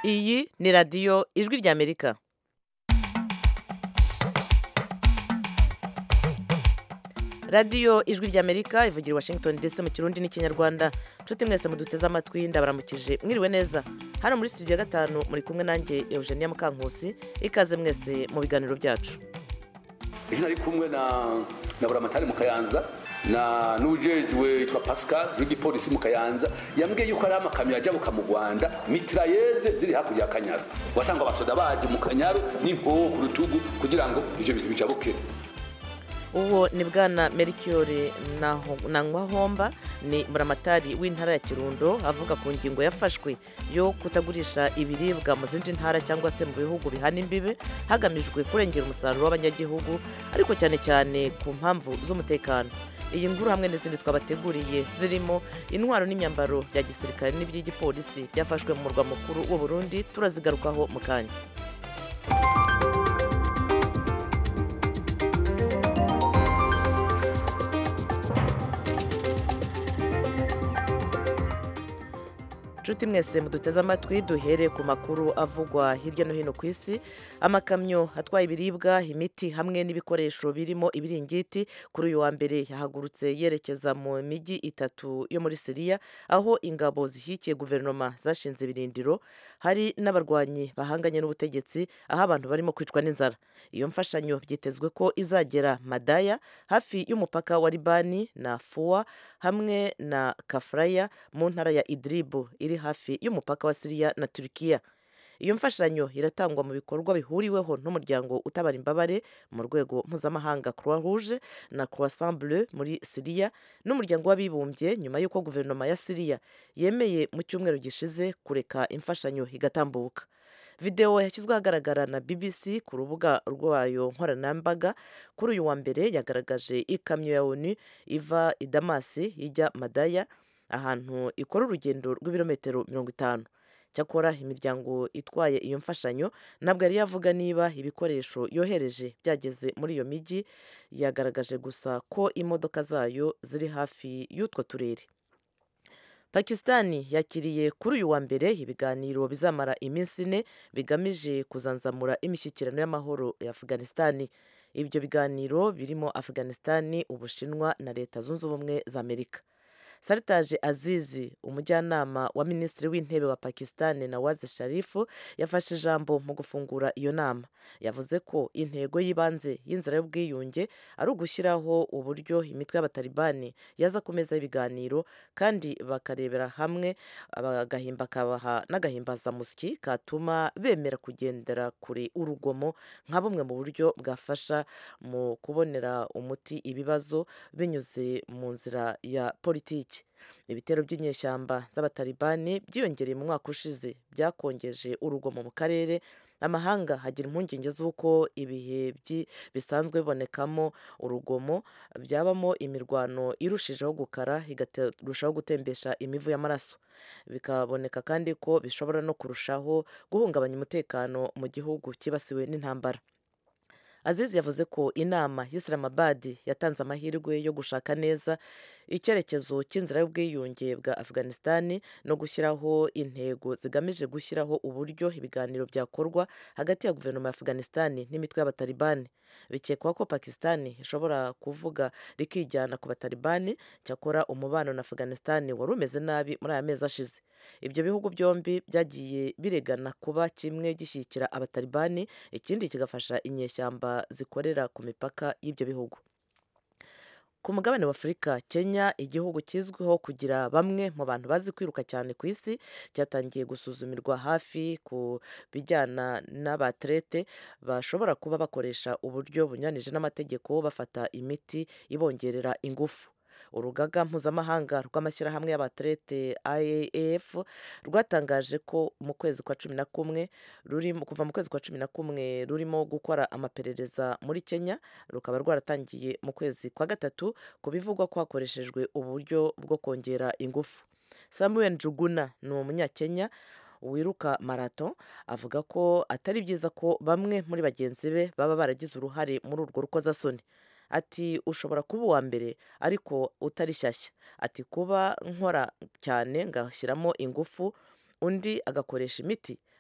iyi ni radiyo ijwi ry'amerika radiyo ijwi ry'amerika ivugira i washington ndetse mu kirundi n'ikinyarwanda nshuti mwese muduteze amatwi ndabaramukije mwiriwe neza hano muri studio ya gatanu muri kumwe nanjye eugenia mukankusi ikaze mwese mu biganiro byacu ejo nari kumwe na na buramatari mu kayanza na n'ujejwe yitwa pascal w'igipolisi mu kayanza yambwiye yuko ari amakamyo ajabuka mu rwanda mitrayeze ziri hakurya ya kanyaru wasanga abasoda baje mu kanyaru n'impoho ku rutugu kugira ngo ivyo bintu bijabuke uwo ni bwana merikiyore nankwahomba ni muramatari w'intara ya kirundo avuga ku ngingo yafashwe yo kutagurisha ibiribwa mu zindi ntara cyangwa se mu bihugu bihana imbibe hagamijwe kurengera umusaruro w'abanyagihugu ariko cyane cyane ku mpamvu z'umutekano iyi nkuru hamwe n'izindi twabateguriye zirimo intwaro n'imyambaro bya gisirikare n'iby'igipolisi byafashwe mu murwa mukuru w'u Burundi turazigarukaho mu kanya nshuti mwese muduteze amatwi duhere ku makuru avugwa hirya no hino ku isi amakamyo atwaye ibiribwa imiti hamwe n'ibikoresho birimo ibiringiti kuri uyu wa mbere yahagurutse yerekeza mu mijyi itatu yo muri siriya aho ingabo zishyigikiye guverinoma zashinze ibirindiro hari n'abarwanyi bahanganye n'ubutegetsi aho abantu barimo kwicwa n'inzara iyo mfashanyo byitezwe ko izagera madaya hafi y'umupaka wa libani na fuwa hamwe na kafuraya mu ntara ya idiribu iri hafi y'umupaka wa siriya na turikiya iyo mfashanyo iratangwa mu bikorwa bihuriweho n'umuryango utabara imbabare mu rwego mpuzamahanga croix rouge na croissant bleu muri siriya n'umuryango w'abibumbye nyuma y'uko guverinoma ya siriya yemeye mu cyumweru gishize kureka imfashanyo igatambuka videwo yashyizwe ahagaragara na bbc ku rubuga rwayo nkoranyambaga kuri uyu wa mbere yagaragaje ikamyo ya onu iva i damasi ijya madaya ahantu ikora urugendo rw'ibirometero mirongo itanu cyakora imiryango itwaye iyo mfashanyo ntabwo yari yavuga niba ibikoresho yohereje byageze muri iyo mijyi yagaragaje gusa ko imodoka zayo ziri hafi y'utwo turere pakisitani yakiriye kuri uyu wa mbere ibiganiro bizamara iminsi ine bigamije kuzanzamura imishyikirano y'amahoro ya afganisitani ibyo biganiro birimo afganisitani ubushinwa na leta zunze ubumwe za amerika saritaje azizi umujyanama wa minisitiri w'intebe wa pakisitani nawaze sharifu yafashe ijambo mu gufungura iyo nama yavuze ko intego y'ibanze y'inzira y'ubwiyunge ari ugushyiraho uburyo imitwe y'abatalibani yaza ku meza y'ibiganiro kandi bakarebera hamwe agahimba kabaha n'agahimbazamusyi katuma bemera kugendera kure urugomo nka bumwe mu buryo bwafasha mu kubonera umuti ibibazo binyuze mu nzira ya politiki ibitero by'inyeshyamba z'abatalibani byiyongereye mu mwaka ushize byakongeje urugomo mu karere amahanga hagira impungenge z'uko ibihe bisanzwe bibonekamo urugomo byabamo imirwano irushijeho gukara ikarushaho gutembesha imivu y'amaraso bikaboneka kandi ko bishobora no kurushaho guhungabanya umutekano mu gihugu cyibasiwe n'intambara azizi yavuze ko inama y'isilamabadi yatanze amahirwe yo gushaka neza icyerekezo cy'inzira y'ubwiyunge bwa afganisitani no gushyiraho intego zigamije gushyiraho uburyo ibiganiro byakorwa hagati ya guverinoma ya afganisitani n'imitwe y'abatalibani bikekwa ko pakisitani ishobora kuvuga rikijyana ku batalibani cyakora umubano na afganisitani wari umeze nabi muri aya mezi ashize ibyo bihugu byombi byagiye biregana kuba kimwe gishyigikira abatalibani ikindi kigafasha inyeshyamba zikorera ku mipaka y'ibyo bihugu ku mugabane w'afurika kenya igihugu kizwiho kugira bamwe mu bantu bazi kwiruka cyane ku isi cyatangiye gusuzumirwa hafi ku bijyana n'abaterete bashobora kuba bakoresha uburyo bunyuranije n'amategeko bafata imiti ibongerera ingufu urugaga mpuzamahanga rw'amashyirahamwe y'abaterete IAF rwatangaje ko mu kwezi kwa cumi na kumwe rurimo kuva mu kwezi kwa cumi na kumwe rurimo gukora amaperereza muri Kenya rukaba rwaratangiye mu kwezi kwa gatatu ku bivugwa ko hakoreshejwe uburyo bwo kongera ingufu Samuel Njuguna ni umunyakenya wiruka marato avuga ko atari byiza ko bamwe muri bagenzi be baba baragize uruhare muri urwo rukozasoni ati ushobora kuba uwa mbere ariko utari shyashya ati kuba nkora cyane ngashyiramo ingufu undi agakoresha imiti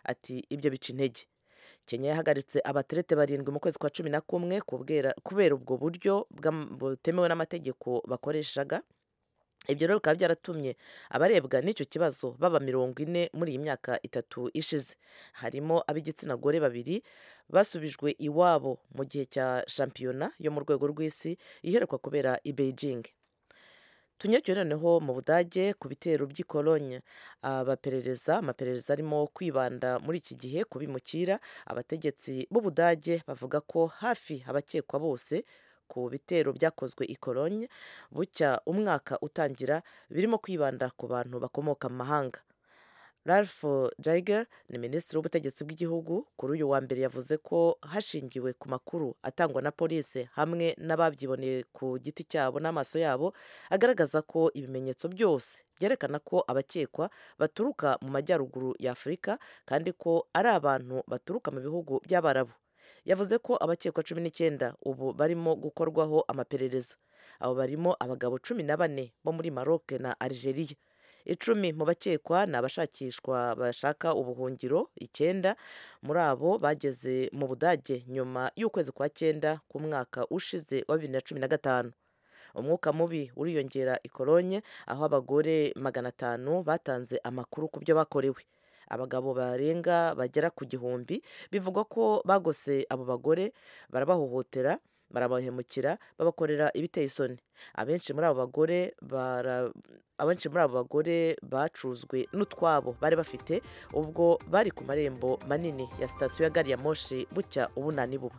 ati ibyo bica intege kenya yahagaritse abaterete barindwi mu kwezi kwa cumi na kumwe kubera ubwo buryo butemewe n'amategeko bakoreshaga ibyo rero bikaba byaratumye abarebwa n'icyo kibazo baba mirongo ine muri iyi myaka itatu ishize harimo ab'igitsina gore babiri basubijwe iwabo mu gihe cya shampiyona yo mu rwego rw'isi iherekwa kubera i beijing tunyarukire noneho mu budage ku bitero by'i Cologne abaperereza amaperereza arimo kwibanda muri iki gihe kubimukira abategetsi b'ubudage bavuga ko hafi abakekwa bose ku bitero byakozwe i Cologne bucya umwaka utangira birimo kwibanda ku bantu bakomoka mu mahanga Ralph Jaiger ni minisitiri w'ubutegetsi bw'igihugu kuri uyu wa mbere yavuze ko hashingiwe ku makuru atangwa na polisi hamwe n'ababyiboneye ku giti cyabo n'amaso yabo agaragaza ko ibimenyetso byose byerekana ko abakekwa baturuka mu majyaruguru ya afurika kandi ko ari abantu baturuka mu bihugu by'abarabu yavuze ko abakekwa cumi n'icyenda ubu barimo gukorwaho amaperereza abo barimo abagabo cumi na bane bo muri maroc na algeria icumi mu bakekwa ni abashakishwa bashaka ubuhungiro icyenda muri abo bageze mu budage nyuma y'ukwezi kwa cyenda ku mwaka ushize wa bibiri na cumi na gatanu umwuka mubi uriyongera i Cologne aho abagore magana atanu batanze amakuru ku byo bakorewe abagabo barenga bagera ku gihumbi bivugwa ko bagose abo bagore barabahohotera barabahemukira babakorera ibiteye isoni abenshi muri abo bagore abenshi muri abo bagore bacuzwe n'utwabo bari bafite ubwo bari ku marembo manini ya sitasiyo ya gari ya moshi bucya ubunani buba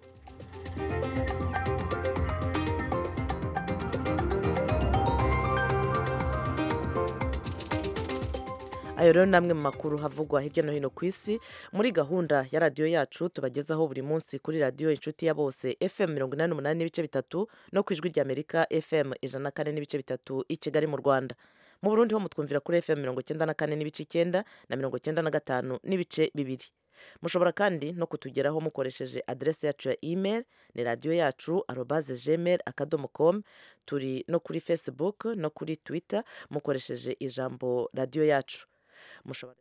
ayo rero ni amwe mu makuru havugwa hirya no hino ku isi muri gahunda ya radiyo yacu tubagezaho buri munsi kuri radiyo inshuti ya bose fm mirongo inani n'umunani n'ibice bitatu no ku ijwi ry'amerika fm ijana na kane n'ibice bitatu i kigali mu rwanda mu burundi ho mutwumvira kuri fm mirongo icyenda na kane n'ibice icyenda na mirongo icyenda na gatanu n'ibice bibiri mushobora kandi no kutugeraho mukoresheje aderesi yacu ya email ni radiyo yacu arobaze gmail akadomo com turi no kuri facebook no kuri twitter mukoresheje ijambo radiyo yacu mushobora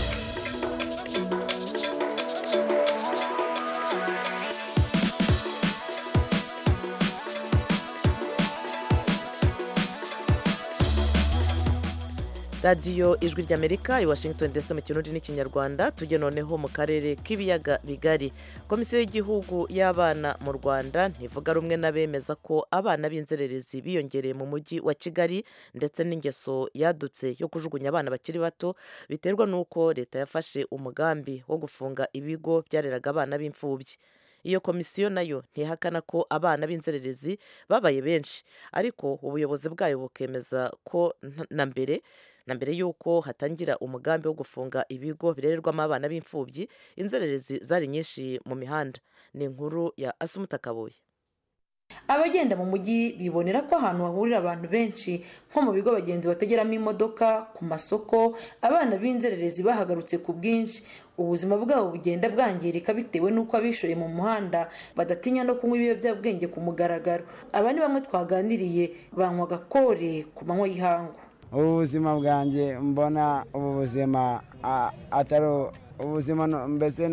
radiyo ijwi ry'amerika i washington ndetse mu kirundi n'ikinyarwanda tujye noneho mu karere k'ibiyaga bigari komisiyo y'igihugu y'abana mu rwanda ntivuga rumwe n'abemeza ko abana b'inzererezi biyongereye mu mujyi wa kigali ndetse n'ingeso yadutse yo kujugunya abana bakiri bato biterwa n'uko leta yafashe umugambi wo gufunga ibigo byareraga abana b'imfubyi iyo komisiyo nayo ntihakana ko abana b'inzererezi babaye benshi ariko ubuyobozi bwayo bukemeza ko na mbere na mbere y'uko hatangira umugambi wo gufunga ibigo birererwamo abana b'imfubyi inzererezi zari nyinshi mu mihanda ni inkuru ya asumuta kabuye abagenda mu mujyi bibonera ko ahantu hahurira abantu benshi nko mu bigo abagenzi bategeramo imodoka ku masoko abana b'inzererezi bahagarutse ku bwinshi ubuzima bwabo bugenda bwangirika bitewe n'uko abishoye mu muhanda badatinya no kunywa ibiyobyabwenge ku mugaragaro aba ni bamwe twaganiriye banywaga kore ku manywa y'ihangu ubu buzima bwanjye mbona ubu buzima atari ubuzima mbese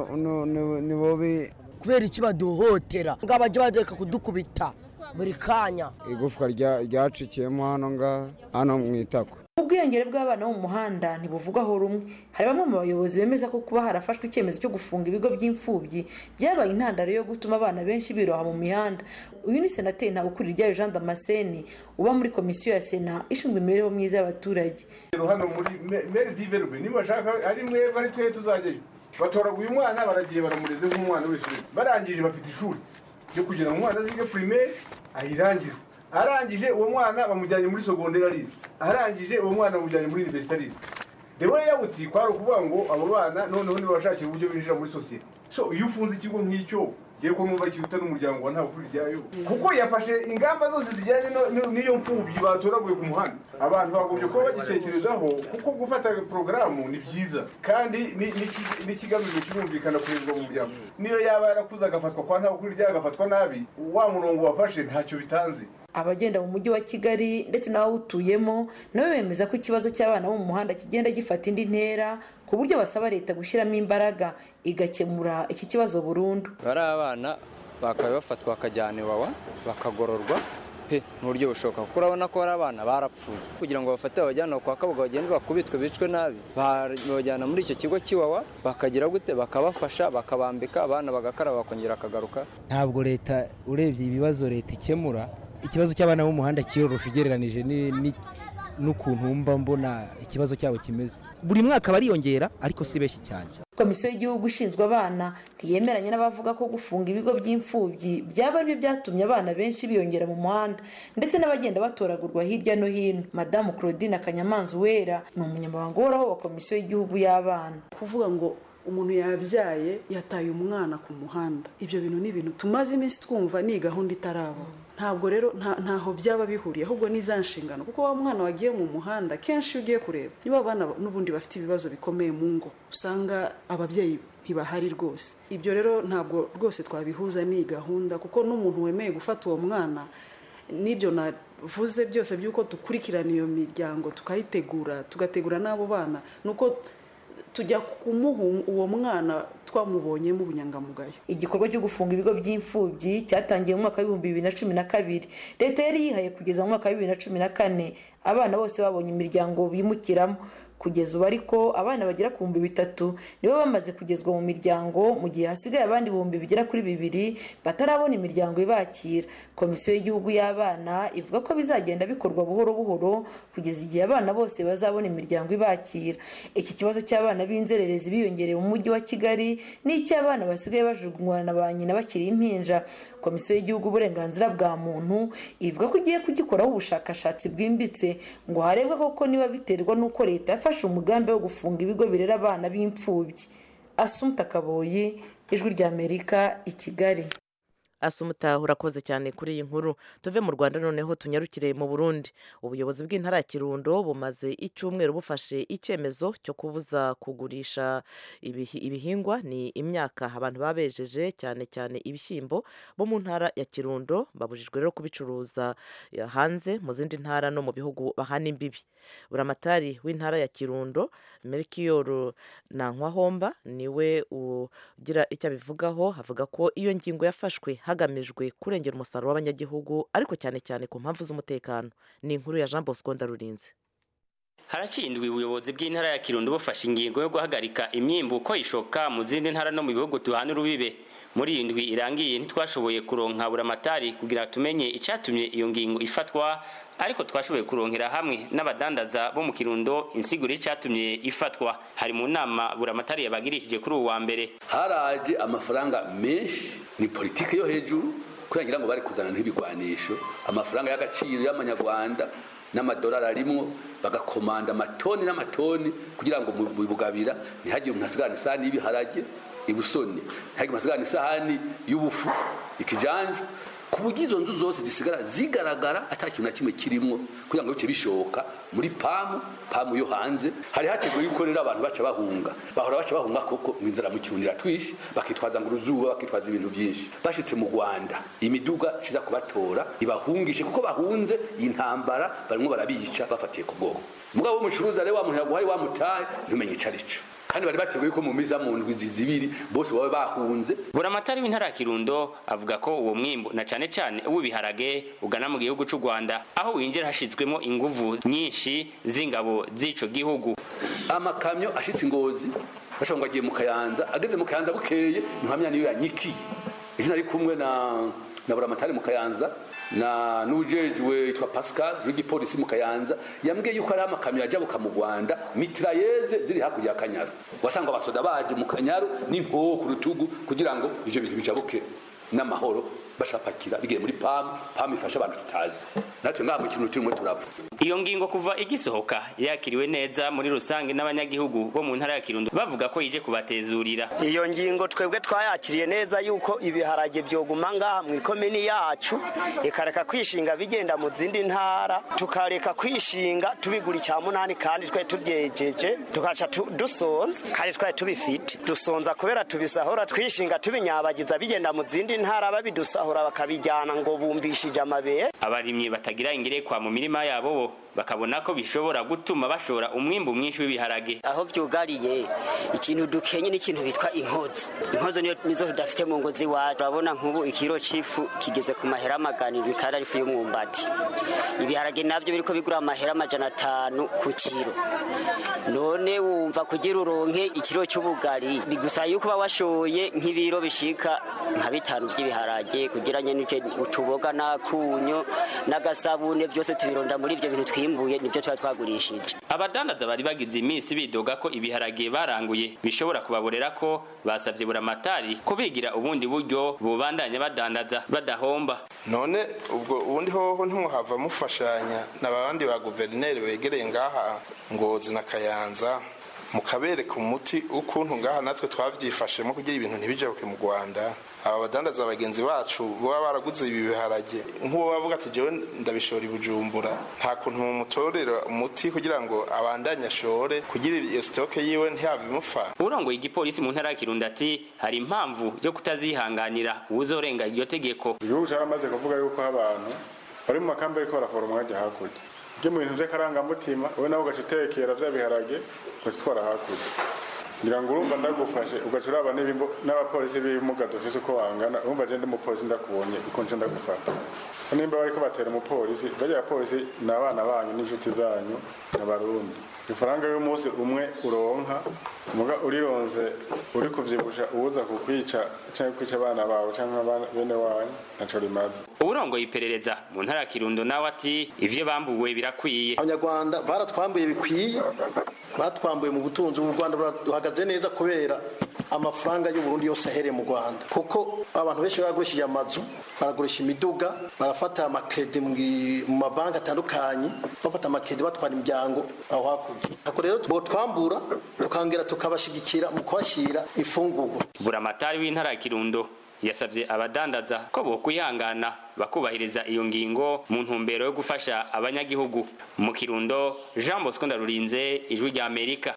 ni bubi kubera iki baduhotera ngo bajya bareka kudukubita buri kanya igufwa ryacikiyemo hano ngaha hano mu itako ubwiyongere bw'abana bo mu muhanda ntibuvugwaho rumwe hari bamwe mu bayobozi bemeza ko kuba harafashwe icyemezo cyo gufunga ibigo by'imfubyi byabaye intandaro yo gutuma abana benshi biroha mu mihanda uyu ni senateri ntabukuri ryayo jean damascene uba muri komisiyo ya sena ishinzwe imibereho myiza y'abaturage hano muri meri diverbe niba bashaka ari mwebwe ari twe tuzajyayo batoraguye umwana baragiye baramureze nk'umwana w'ishuri barangije bafite ishuri ryo kugira ngo umwana azige primaire ayirangize arangije uwo mwana bamujyanye muri sogonderi arize arangije uwo mwana bamujyanye muri universite arize rero yawutsi kwari ukuvuga ngo abo bana noneho ntibashakira uburyo binjira muri sosiyete so iyo ufunze ikigo nk'icyo ngiye ko numva kiruta n'umuryango wa nta kuri ryayo kuko yafashe ingamba zose zijyanye n'iyo mfubyi batoraguye ku muhanda abantu bagombye kuba bagitekerezaho kuko gufata porogaramu ni byiza kandi n'ikigamijwe kirumvikana kurezwa mu muryango niyo yaba yarakuze agafatwa kwa nta kuri ryayo agafatwa nabi wa murongo wafashe ntacyo bitanze abagenda mu mujyi wa kigali ndetse n'abawutuyemo nabo bemeza ko ikibazo cy'abana bo mu muhanda kigenda gifata indi ntera ku buryo basaba leta gushyiramo imbaraga igakemura iki kibazo burundu bari abana bakaba bafatwa bakajyana iwawa bakagororwa pe mu buryo bushoboka kuko urabona ko hari abana barapfuye kugira ngo bafate babajyane kwa kabuga bagende bakubitwe bicwe nabi babajyana muri icyo kigo cy'iwawa bakagira gute bakabafasha bakabambika abana bagakaraba bakongera bakagaruka ntabwo leta urebye ibibazo leta ikemura ikibazo cy'abana b'umuhanda kiyorosha ugereranije n'ukuntu wumva mbona ikibazo cyabo kimeze buri mwaka bariyongera ariko si benshi cyane komisiyo y'igihugu ishinzwe abana ntiyemeranya n'abavuga ko gufunga ibigo by'imfubyi byaba aribyo byatumye abana benshi biyongera mu muhanda ndetse n'abagenda batoragurwa hirya no hino madamu claudine akanyamanza uwera ni umunyamabanga uhoraho wa komisiyo y'igihugu y'abana kuvuga ngo umuntu yabyaye yataye umwana ku muhanda ibyo bintu ni ibintu tumaze iminsi twumva ni gahunda itaraba ntabwo rero ntaho byaba bihuriye ahubwo ni za nshingano kuko wa mwana wagiye mu muhanda kenshi iyo ugiye kureba niba abana n'ubundi bafite ibibazo bikomeye mu ngo usanga ababyeyi ntibahari rwose ibyo rero ntabwo rwose twabihuza n'iyi gahunda kuko n'umuntu wemeye gufata uwo mwana n'ibyo navuze byose by'uko dukurikirana iyo miryango tukayitegura tugategura n'abo bana ni uko tujya kumuha uwo mwana twamubonyemo ubunyangamugayo igikorwa cyo gufunga ibigo by'imfubyi cyatangiye mu mwaka w'ibihumbi bibiri na cumi na kabiri leta yari yihaye kugeza mu mwaka wa bibiri na cumi na kane abana bose babonye imiryango bimukiramo kugeza ubu ariko abana bagera ku bihumbi bitatu nibo bamaze kugezwa mu miryango mu gihe hasigaye abandi ibihumbi bigera kuri bibiri batarabona imiryango ibakira komisiyo y'igihugu y'abana ivuga ko bizagenda bikorwa buhoro buhoro kugeza igihe abana bose bazabona imiryango ibakira iki kibazo cy'abana b'inzererezi biyongereye mu mujyi wa kigali n'icy'abana basigaye bajugunywa na ba nyina bakiri impinja komisiyo y'igihugu uburenganzira bwa muntu ivuga ko igiye kugikoraho ubushakashatsi bwimbitse ngo harebwe koko niba biterwa n'uko leta yafashe umugambi wo gufunga ibigo birera abana b'imfubyi asumta kaboyi ijwi ry'amerika i kigali asumuta urakoze cyane kuri iyi nkuru tuve mu rwanda noneho tunyarukire mu burundi ubuyobozi bw'intara ya kirundo bumaze icyumweru bufashe icyemezo cyo kubuza kugurisha ibihingwa ni imyaka abantu baba bejeje cyane cyane ibishyimbo bo mu ntara ya kirundo babujijwe rero kubicuruza hanze mu zindi ntara no mu bihugu bahana imbibi buramatari w'intara ya kirundo merikiyoro nankwahomba niwe ugira icyo abivugaho avuga ko iyo ngingo yafashwe hagamijwe kurengera umusaruro w'abanyagihugu ariko cyane cyane ku mpamvu z'umutekano ni inkuru ya jean bosco ndarurinze harakindwa ubuyobozi bw'intara ya kirundo bufashe ingingo yo guhagarika imyimbuko ishoka mu zindi ntara no mu bihugu tuhana urubibe muri iyi ndwi irangiye ntitwashoboye kuronka buramatari kugira tumenye icyatumye iyo ngingo ifatwa ariko twashoboye kuronkera hamwe n'abadandaza bo mu kirundo insiguro y'icyatumye ifatwa hari mu nama buramatari yabagirishije kuri uwa mbere haraje amafaranga menshi ni politiki yo hejuru kugira ngo bari kuzana nk'ibigwanisho amafaranga y'agaciro y'amanyarwanda n'amadolari arimwo bagakomanda amatoni n'amatoni kugira ngo mu bugabira ntihagire umuntu asigana isahani y'ibiharage ibusoni ntihagire umuntu asigana isahani y'ubufu ikijanja ku buryo izo nzu zose zisigara zigaragara ata kintu na kimwe kirimo kugira ngo bice bishoboka muri pamu pamu yo hanze hari hateguye yuko rero abantu baca bahunga bahora baca bahunga koko ngo inzara mu kirundira twishi bakitwaza ngo uruzuba bakitwaza ibintu byinshi bashitse mu rwanda imiduga iza kubatora ibahungishe kuko bahunze iyi ntambara barimo barabica bafatiye ku bwoko mugabo w'umucuruzi rero wa muntu yaguhaye wamutahe ntumenye ico arico kandi bari bateguye ko mu miza mu ndwi zibiri bose baba bahunze buramatari w'intara ya kirundo avuga ko uwo mwimbu na cyane cyane uw'ibiharage ugana mu gihugu cy'u rwanda aho winjira hashyizwemo inguvu nyinshi z'ingabo z'ico gihugu amakamyo ashitse ingozi bashobora ngo agiye mu kayanza ageze mu kayanza bukeye ntuhamya niyo yanyikiye ejo nari kumwe na na buramatari mu kayanza na n'ujejwe yitwa pascal w'igipolisi mu kayanza yambwiye yuko ari amakamyo yajabuka mu rwanda mitrayeze ziri hakurya ya kanyaru wasanga abasoda baje mu kanyaru n'inkoho ku rutugu kugira ngo ivyo bintu bijabuke n'amahoro bashapakira bigiye muri pamu pamu ifasha abantu tutazi natwe ngaha mu kintu turimo turapfa iyo ngingo kuva igisohoka yakiriwe neza muri rusange n'abanyagihugu bo mu ntara ya kirundo bavuga ko ije kubatezurira iyo ngingo twebwe twayakiriye neza yuko ibiharage byoguma ngaha mu ikomini yacu ikareka kwishinga bigenda mu zindi ntara tukareka kwishinga tubigura icya munani kandi twari tubyejeje tukaca dusonza kandi twari tubifite dusonza kubera tubisahura twishinga tubinyabagiza bigenda mu zindi ntara babidusaba bakabisahura bakabijyana ngo bumvishije amabere abarimyi batagira ingerekwa mu mirima yabo bo bakabona ko bishobora gutuma bashora umwimbu mwinshi w'ibiharage aho byugariye ikintu dukenye n'ikintu bitwa inkozo inkozo niyo nizo tudafite mu ngo z'iwacu urabona nk'ubu ikiro c'ifu kigeze ku mahera magana indwi kandi ari ifu y'umwumbati ibiharage nabyo biriko bigura amahera amajana atanu ku kiro none wumva kugira uronke ikiro cy'ubugari bigusaba yuko uba washoye nk'ibiro bishika nka bitanu by'ibiharage kugira nyene utuboga n'akunyo n'agasabune byose tubironda muri ibyo bintu twimbuye nibyo tuba twagurishije abadandaza bari bagize iminsi bidoga ko ibiharage baranguye bishobora kubaborera ko basabye buramatari ko bigira ubundi buryo bubandanya badandaza badahomba none ubwo ubundi hoho ntimuhava mufashanya n'abandi ba guverineri begereye ngaha ngozi na kayanza mukabereka umuti ukuntu ngaha natwe twabyifashemo kugira ibintu ntibijabuke mu rwanda aba badandaza bagenzi bacu baba baraguze ibi biharage nk'uwo bavuga ati jewe ndabishora i bujumbura nta kuntu mumutorera umuti kugira ngo abandanye ashore kugira iyo sitoke yiwe ntihave imupfa urongoye igipolisi mu ntara ya kirundo ati hari impamvu yo kutazihanganira uwuzorenga iryo tegeko igihugu cyaramaze kuvuga yuko abantu bari mu makambi ariko baraforoma bajya hakurya ibyo mu bintu by'akarangamutima wowe nawe ugaca utekera bya biharage ugaca utwara hakurya ngira ngo urumva ndagufashe ugaca uraba n'abapolisi b'ibimuga dufise uko bangana urumva je ndi umupolisi ndakubonye uko nce ndagufata nimba bariko batera umupolisi barya bapolisi ni abana banyu n'inshuti zanyu n'abarundi ifaranga y'umunsi umwe uronka muga urironze uri kuvyibusha uwuza kukwica canke kwica abana bawe canke bene wanyu naco rimaze uburongoye iperereza mu ntara ya kirundo nawe ati ivyo bambuwe birakwiye abanyarwanda baratwambuye bikwiye batwambuye mu butunzi ubu rwanda buhagaze neza kubera amafaranga y'uburundi yose ahereye mu rwanda kuko abantu benshi baragurishije amazu baragurisha imiduga barafata amakredi mu mabanki atandukanye bafata amakredi batwara imiryango aho hakurya ako rero twambura tukongera tukabashigikira mu kubashyira ifungurwa buramatari w'intara ya kirundo yasabye abadandaza ko bokwihangana bakubahiriza iyo ngingo mu ntumbero yo gufasha abanyagihugu mu kirundo jean bosco ndarurinze ijwi rya amerika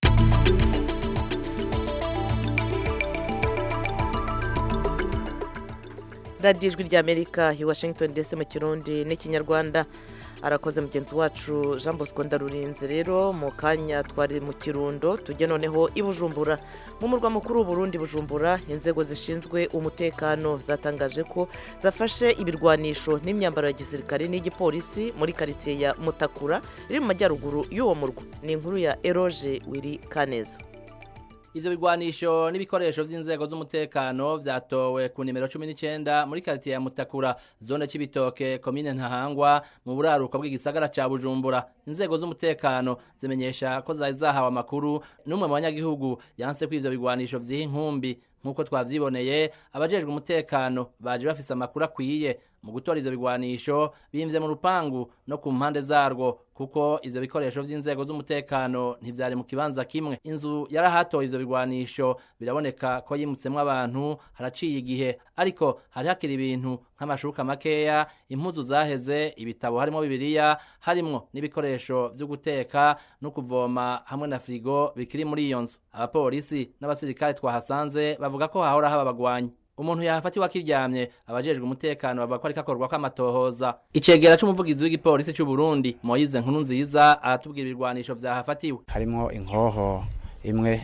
radiyo ijwi rya amerika i washington ndetse mu kirundi n'ikinyarwanda arakoze mugenzi wacu jean bosco ndarurinze rero mu kanya twari mu kirundo tujye noneho i bujumbura mu murwa mukuru w'uburundi bujumbura inzego zishinzwe umutekano zatangaje ko zafashe ibirwanisho n'imyambaro ya gisirikare n'igipolisi muri karitsiye ya mutakura iri mu majyaruguru y'uwo murwa ni inkuru ya eroge wiri kaneza ivyo bigwanisho n'ibikoresho vy'inzego z'umutekano vyatowe ku nimero 19 muri quartier ya Mutakura zone c'ibitoke komine Ntahangwa mu buraruko bw'igisagara ca Bujumbura inzego z'umutekano zimenyesha ko zari zahawe amakuru n'umwe mu banyagihugu yanse ko ivyo bigwanisho vyiha inkumbi nk'uko twavyiboneye abajejwe umutekano baje bafise amakuru akwiye mu gutora ivyo bigwanisho bimvye mu rupangu no ku mpande zarwo kuko ivyo bikoresho vy'inzego z'umutekano ntivyari mu kibanza kimwe inzu yarahatoye ivyo bigwanisho biraboneka ko yimutsemwo abantu haraciye igihe ariko hari hakiri ibintu nk'amashuka makeya impuzu zaheze ibitabo harimo bibiliya harimwo n'ibikoresho vyo guteka no kuvoma hamwe na frigo bikiri muri iyo nzu abapolisi n'abasirikare twahasanze bavuga ko hahora haba abagwanyi umuntu yahafatiwe akiryamye abajejwe umutekano bavuga ko ariko akorwa ko amatohoza icegera c'umuvugizi w'igipolisi c'u Burundi Moise Nkuru nziza aratubwira ibirwanisho vyahafatiwe harimo inkoho imwe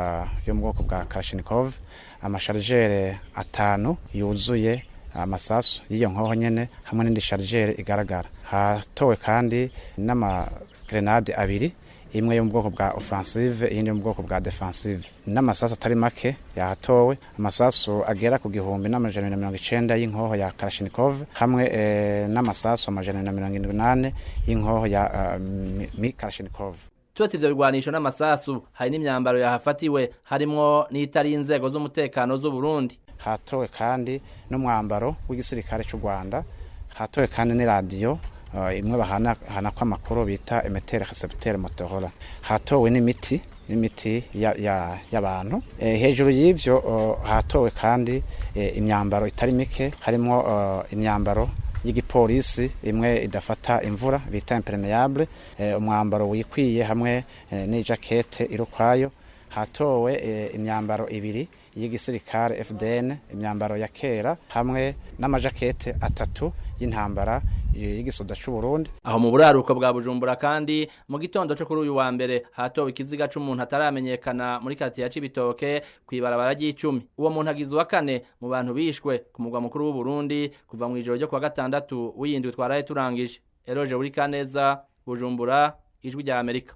yo mu bwoko bwa Kalashnikov amasharijere atanu yuzuye amasasu y'iyo nkoho nyene hamwe n'indi sharijere igaragara hatowe kandi n'amagrenade abiri imwe yo mu bwoko bwa offensive iyindi yo mu bwoko bwa defensive n'amasasu atari make yahatowe amasasu agera ku gihumbi n'amajana na mirongo icenda y'inkoho ya Kalashnikov hamwe eh, n'amasasu amajana na mirongo indwi n'ane y'inkoho ya uh, mi Kalashnikov turetse ivyo bigwanisho n'amasasu hari n'imyambaro yahafatiwe harimwo n'itari inzego z'umutekano z'u Burundi hatowe kandi n'umwambaro w'igisirikare cy'u Rwanda hatowe kandi n'iradiyo uh, imwe bahana hana kwa makuru bita emetere recepteur Motorola hatowe n'imiti n'imiti y'abantu ya, ya e, hejuru y'ivyo uh, hatowe kandi e, imyambaro itari mike harimo uh, imyambaro y'igipolisi imwe idafata imvura bita impermeable e, umwambaro wikwiye hamwe e, n'ijakete irukwayo hatowe e, imyambaro ibiri y'igisirikare FDN imyambaro ya kera hamwe n'amajakete atatu y'intambara y'igisoda c'u Burundi aho mu buraruko bwa Bujumbura kandi mu gitondo cyo kuri uyu wa mbere hatowe ikiziga c'umuntu ataramenyekana muri quartier ya Cibitoke kwibarabara ry'icumi uwo muntu agizwe wa kane mu bantu bishwe ku mugwa mukuru w'u Burundi kuva mu ijoro ryo kwa gatandatu w'iyindwi twaraye turangije Eroje buri kaneza Bujumbura ijwi rya Amerika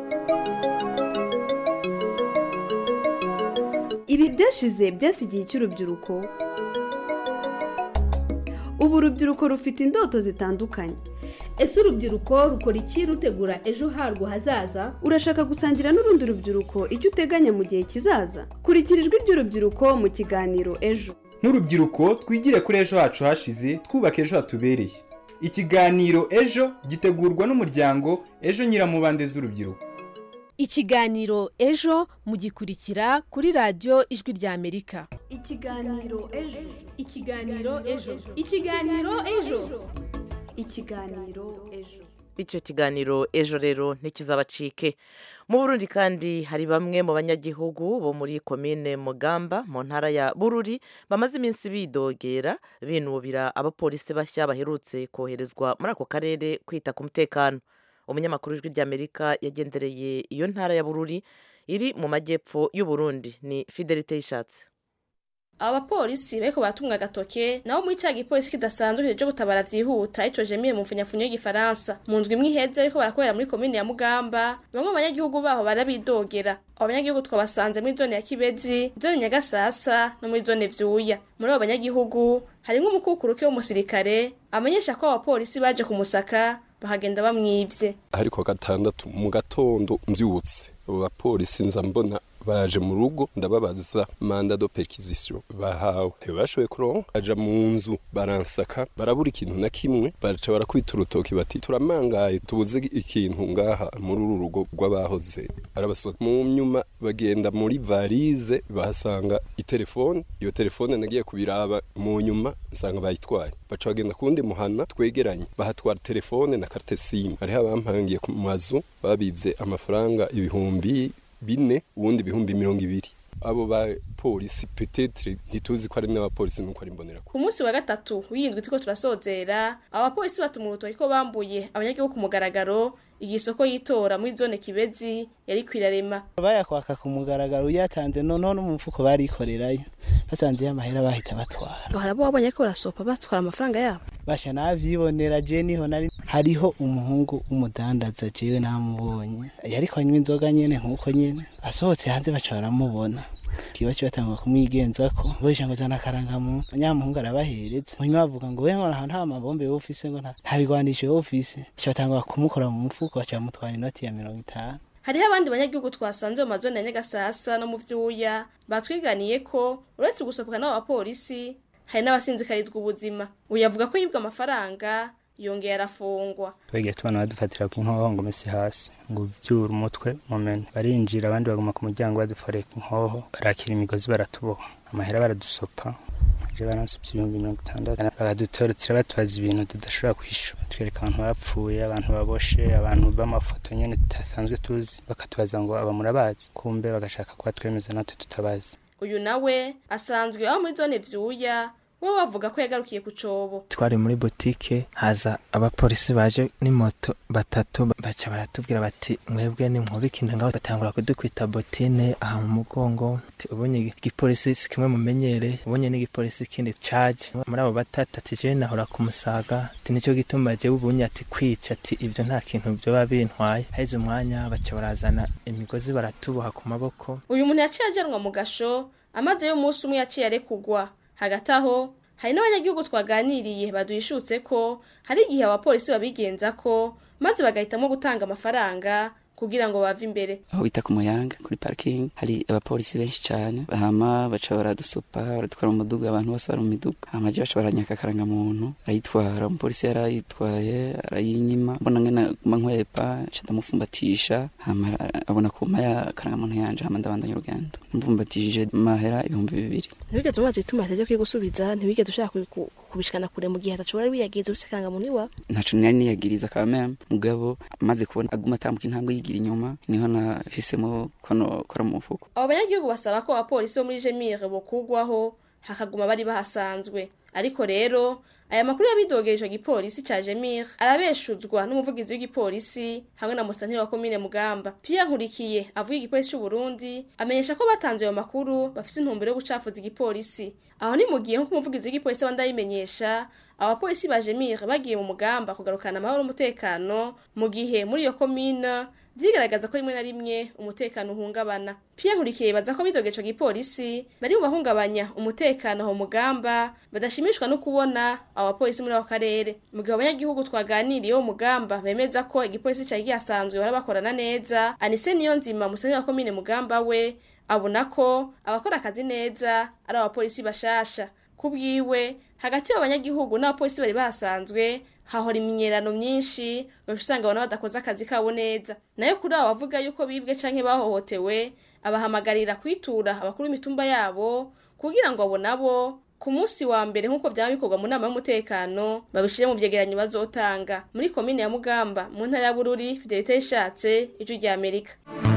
ibi byashize byasigiye cy'urubyiruko ubu urubyiruko rufite indoto zitandukanye ese urubyiruko rukora iki rutegura ejo harwo hazaza urashaka gusangira n'urundi rubyiruko icyo uteganya mu gihe kizaza kurikira ijwi ry'urubyiruko mu kiganiro ejo nk'urubyiruko twigire kuri ejo hacu hashize twubaka ejo hatubereye ikiganiro ejo gitegurwa n'umuryango ejo nyiramubande z'urubyiruko ikiganiro ejo mugikurikira kuri radiyo ijwi rya amerika ikiganiro ejo ikiganiro ejo ikiganiro ejo ikiganiro ejo icyo kiganiro ejo rero ntikizabacike mu burundi kandi hari bamwe mu banyagihugu bo muri komine mugamba mu ntara ya bururi bamaze iminsi bidogera binubira abapolisi bashya baherutse koherezwa muri ako karere kwita ku mutekano umunyamakuru w'ijwi ry'amerika yagendereye iyo ntara ya bururi iri mu majyepfo y'uburundi ni fidelite y'ishatsi aba bapolisi bariko baratumwa agatoke nabo muri ca gipolisi kidasanzwe kije gutabara vyihuta ico jemiye mu mfunyafunyo y'igifaransa mu ndwi imwe iheze bariko barakorera muri komine ya mugamba bamwe mu banyagihugu baho barabidogera abo banyagihugu twabasanze muri zone ya kibezi zone nyagasasa no muri zone vyuya muri abo banyagihugu harimwo umukukuruke w'umusirikare amenyesha ko abapolisi baje kumusaka bahagenda bamwivye ariko gatandatu mu gatondo mvyutse abo bapolisi nza mbona baraje mu rugo ndababaza manda do perquisition bahawe ntibashoboye kuronka aja mu nzu baransaka barabura ikintu na kimwe baraca barakubita urutoki bati turamangaye tubuze ikintu ngaha muri uru rugo rw'abahoze arabasota mu nyuma bagenda muri varize bahasanga itelefone iyo telefone nagiye kubiraba mu nyuma nsanga bayitwaye baca bagenda kuwundi muhana twegeranye bahatwara telefone na carte sim hariho abampangiye ku mazu babivye amafaranga ibihumbi bine ubundi ibihumbi mirongo ibiri abo bapolisi petetre ntituzi ko ari n'abapolisi nuko ari mbonera ku munsi wa gatatu w'iyindwi turiko turasozera abapolisi batuma urutoki ko bambuye abanyagihugu ku mugaragaro igisoko yitora muri zone kibezi yari kwirarema bayakwaka ku mugaragaro uyatanze noneho no mu mfuko barikorerayo basanzeyo amahera bahita batwara hari abo wabonye ko barasopa batwara amafaranga yabo basha navyibonera je niho nari hariho umuhungu w'umudandaza jewe namubonye yariko anywa inzoga nyene nk'uko nyene asohotse hanze baca baramubona kiba kibatangwa kumwigenzako boje ngo zana karangamuntu nyamuhungu arabahereza munyuma bavuga ngo we nkora nta mabombe yo ufise ngo nta bigwanisho yo ufise kibatangwa kumukora mu mufuko baca bamutwara inoti ya mirongo itanu hariho abandi banyagihugu twasanze mu mazone ya nyagasasa no mu vyuya batwiganiye ko uretse gusohoka n'abo bapolisi hari n'abasinzikarizwa ubuzima uyu avuga ko yibwa amafaranga yongeye arafungwa twegeye tubona badufatira ku nkoho ngo mesi hasi ngo uvyure umutwe mumene barinjira abandi baguma ku muryango baduforeye ku nkoho barakira imigozi baratuboha amahera baradusopa je baransupye ibihumbi mirongo itandatu bakadutorotira batubaza ibintu tudashobora kwishura twereka abantu bapfuye abantu baboshe abantu b'amafoto nyene tudasanzwe tuzi bakatubaza ngo aba murabazi kumbe bagashaka kuba twemeza natwe tutabazi uyu nawe asanzwe aba muri zone vyuya we wavuga ko yagarukiye ku cobo twari muri botike haza abapolisi baje n'imoto batatu baca baratubwira bati mwebwe ni mwubike ngaho batangura kudukwita botine aha mu mugongo ubonye igipolisi si kimwe mumenyere ubonye n'igipolisi kindi caje muri abo batatu ati jewe nahora kumusaga ati nico gituma jewe ubunye ati kwica ati ivyo nta kintu vyoba bintwaye haheze umwanya baca barazana imigozi baratuboha ku maboko uyu muntu yaciye ajanwa mu gasho amaze y'umunsi umwe yaciye arekugwa hagati aho hari n'abanyagihugu twaganiriye baduhishutse ko hari igihe abapolisi babigenza ko maze bagahitamo gutanga amafaranga kugira ngo bave imbere aho bita ku muyanga kuri parking hari abapolisi benshi cyane hama baca baradusupa baradutwara mu muduga abantu bose bari mu miduga hama je baca baranyaka akarangamuntu arayitwara umupolisi yarayitwaye arayinyima mbona ngena guma nkwepa nca ndamufumbatisha hama abona kuma ya akarangamuntu yanje hama ndabandanya urugendo mfumbatishije mahera ibihumbi bibiri ntiwigeze umaze ituma atajya kwigusubiza ntiwigeze ushaka kubishikana kure mu gihe atacu wari wiyagiriza ufise akarangamuntu iwawe ntaco nari niyagiriza kameme mugabo maze kubona aguma atambuka intambwe yigira inyuma niho nahisemo ko nokora mu mufuko abo banyagihugu basaba ko abapolisi bo muri jemire bokugwaho hakaguma bari bahasanzwe ariko rero aya makuru yabidogeje ico gipolisi ca jemire arabeshuzwa n'umuvugizi w'igipolisi hamwe na musanteri wa komine mugamba pierre nkurikiye avuga igipolisi c'uburundi amenyesha ko batanze ayo makuru bafise intumbero yo gucafuza igipolisi aho ni mu gihe nk'uko umuvugizi w'igipolisi abandi abimenyesha abapolisi ba jemire bagiye mu mugamba kugarukana amahoro n'umutekano mu gihe muri iyo komine vyigaragaza ko rimwe na rimwe umutekano uhungabana Pierre Nkurikiye yibaza ko bidogeje ico gipolisi bari mu bahungabanya umutekano aho mugamba badashimishwa no kubona abapolisi muri ako karere mu gihe abanyagihugu twaganiriye wo mugamba bemeza ko igipolisi cari gihasanzwe bara bakorana neza Anise niyo nzima musenyi wa komine mugamba we abona ko abakora akazi neza ari abapolisi bashasha kubwiwe hagati y'abanyagihugu n'abapolisi bari basanzwe hahora imyerano myinshi usanga abantu badakoze akazi kabo neza nayo kuri abo bavuga yuko bibwe canke bahohotewe abahamagarira kwitura abakuru b'imitumba yabo kugira ngo abo nabo ku munsi wa mbere nk'uko byaba bikorwa mu nama y'umutekano babishire mu vyegeranyo bazotanga muri komine ya mugamba mu ntara ya bururi fidelite yishatse ijwi rya amerika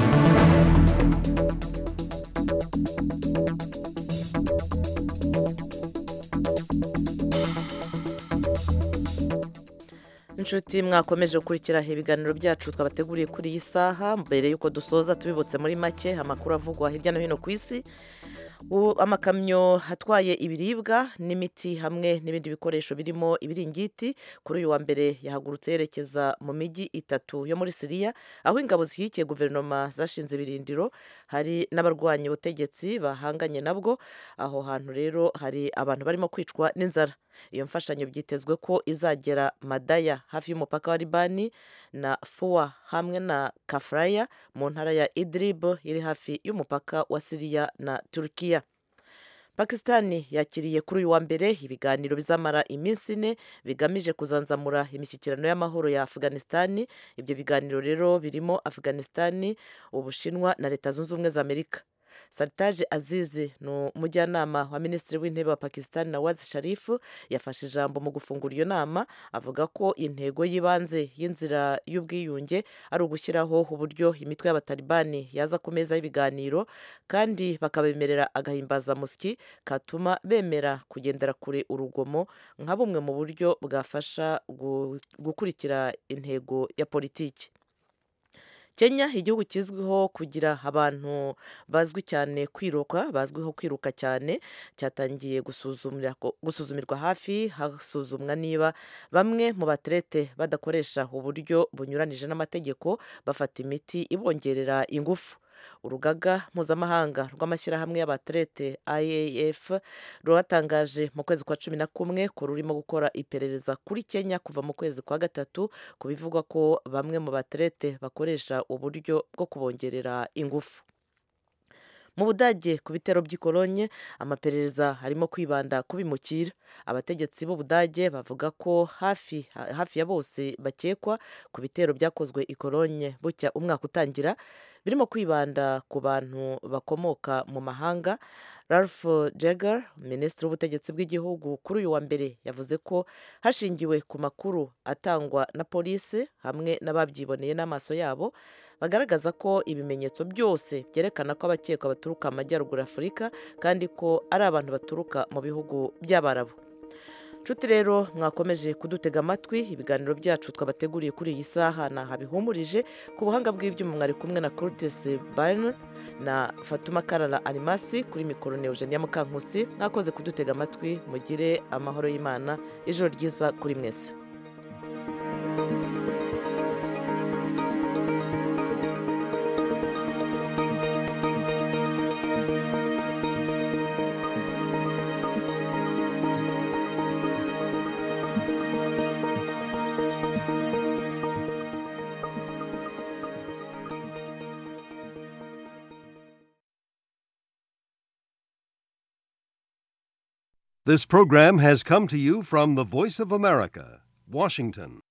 inshuti mwakomeje gukurikira ibiganiro byacu twabateguriye kuri iyi saha mbere y'uko dusoza tubibutse muri make amakuru avugwa hirya no hino ku isi amakamyo atwaye ibiribwa n'imiti hamwe n'ibindi bikoresho birimo ibiringiti kuri uyu wa mbere yahagurutse yerekeza mu mijyi itatu yo muri siriya aho ingabo zishyigikiye guverinoma zashinze ibirindiro hari n'abarwanya ubutegetsi bahanganye nabwo aho hantu rero hari abantu barimo kwicwa n'inzara iyo mfashanyo byitezwe ko izagera madaya hafi y'umupaka wa libani na fuwa hamwe na kafuraya mu ntara ya idrib iri hafi y'umupaka wa siriya na turukiya pakisitani yakiriye kuri uyu wa mbere ibiganiro bizamara iminsi ine bigamije kuzanzamura imishyikirano y'amahoro ya afuganisitani ibyo biganiro rero birimo afuganisitani ubushinwa na leta zunze ubumwe za amerika saritaje azizi ni umujyanama wa minisitiri w'intebe wa pakisitani nawazi sharifu yafashe ijambo mu gufungura iyo nama avuga ko intego y'ibanze y'inzira y'ubwiyunge ari ugushyiraho uburyo imitwe y'abatalibani yaza ku meza y'ibiganiro kandi bakabemerera agahimbazamusyi katuma bemera kugendera kure urugomo nka bumwe mu buryo bwafasha gukurikira intego ya politiki kenya igihugu kizwiho kugira abantu bazwi cyane kwiruka bazwiho kwiruka cyane cyatangiye gusuzumirwa hafi hasuzumwa niba bamwe mu baterete badakoresha uburyo bunyuranije n'amategeko bafata imiti ibongerera ingufu urugaga mpuzamahanga rw'amashyirahamwe y'abaterete iaf rwatangaje mu kwezi kwa cumi na kumwe ko rurimo gukora iperereza kuri kenya kuva mu kwezi kwa gatatu ku bivugwa ko bamwe mu baterete bakoresha uburyo bwo kubongerera ingufu mu budage ku bitero by'ikolonye amaperereza arimo kwibanda ku bimukira abategetsi b'ubudage bavuga ko hafi hafi ya bose bakekwa ku bitero byakozwe ikolonye bucya umwaka utangira birimo kwibanda ku bantu bakomoka mu mahanga ralph Jagger minisitiri w'ubutegetsi bw'igihugu kuri uyu wa mbere yavuze ko hashingiwe ku makuru atangwa na polisi hamwe n'ababyiboneye n'amaso yabo bagaragaza ko ibimenyetso byose byerekana ko abakekwa baturuka amajyaruguru afurika kandi ko ari abantu baturuka mu bihugu by'abarabu nshuti rero mwakomeje kudutega amatwi ibiganiro byacu twabateguriye kuri iyi saha ntaha bihumurije ku buhanga bw'ibyuma mwari kumwe na Curtis Byron na Fatuma Karara Arimasi kuri mikoro ne Eugenia Mukankusi mwakoze kudutega amatwi mugire amahoro y'Imana ijoro ryiza kuri mwese This program has come to you from the Voice of America, Washington.